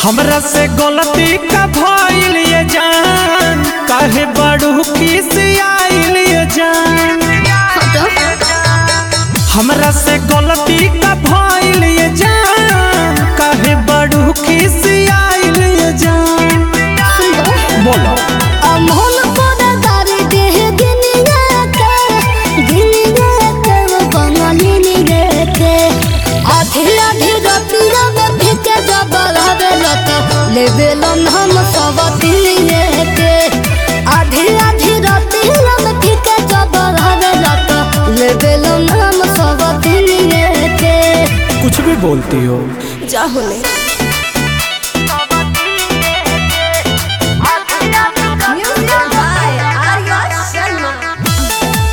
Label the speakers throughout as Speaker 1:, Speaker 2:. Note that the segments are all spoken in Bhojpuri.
Speaker 1: हमरा से गलती का भइल ये जान काहे बड़ू खिसियाइल ये जान हमरा से गलती का भइल ये जान काहे बड़ू खिसियाइल ये जान बोलो
Speaker 2: अमोल कोदा गारी देह गिनिया के गिनिया के बंगाली के आधी आधी रतिया में भिके जबल हवे लत लेबे लन हम सब दिलिए के आधी आधी रतिया में भिके जबल हवे लत लेबे लन हम सब दिलिए के
Speaker 1: कुछ भी बोलती हो
Speaker 2: जाहुले Music by Arya Sharma.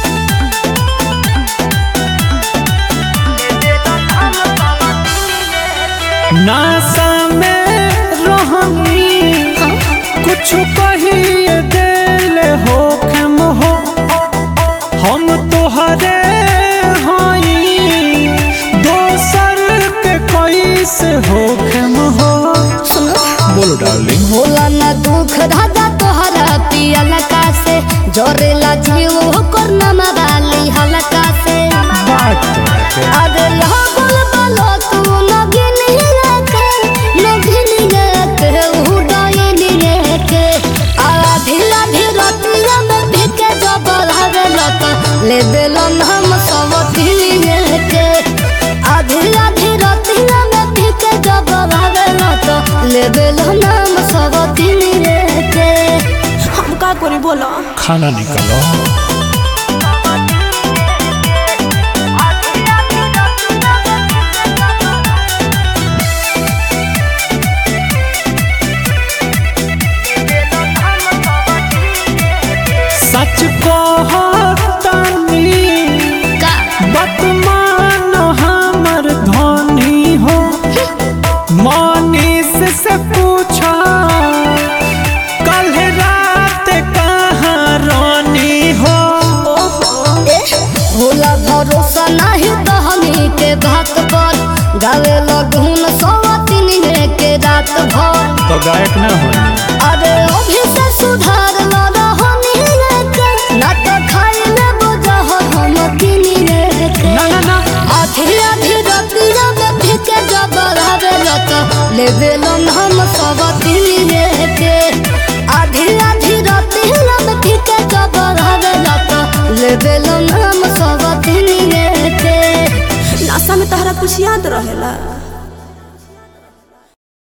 Speaker 1: नासा में रहनी कुछ कहिए दिल हो खम हो हम तोहरे हई दोसर के कैसे हो खम हो
Speaker 2: सुनो
Speaker 1: बोलो डार्लिंग
Speaker 2: होला ना दुख धागा तोहरा पियल का से जोरेला जीव होकर नमा वाली हलका से
Speaker 1: बात तो है
Speaker 2: अरे लगल बलो तू नगिनी के नगिनी के उड़ाइनी के आधी आधी रतिया में भिके जबल हवे लत ले बेलन हम सब दिलिए के आधी आधी रतिया में भिके जबल हवे लत ले बेलन हम सब दिलिए के हम का करी बोलो
Speaker 1: खाना निकालो सच कहतानी
Speaker 2: का
Speaker 1: बतमान हमर धनी हो मनीष से पूछा कल रात कहाँ रानी हो
Speaker 2: होला भरोसा नहीं तो हमी के बात पर गावे लगून सवातिन के रात भर
Speaker 1: तो गायक ना हो
Speaker 2: अरे अभी से सुधार न रहनी के ना तो खाई ले बोझ हम किनी के
Speaker 1: ना ना ना
Speaker 2: आधी आधी रतिया में फिके जबर हवे लत लेवे लन हम सब दिलिए के आधी आधी रतिया में फिके जबर हवे लत लेवे लन हम सब दिलिए के
Speaker 3: नासा में तहरा कुछ याद रहेला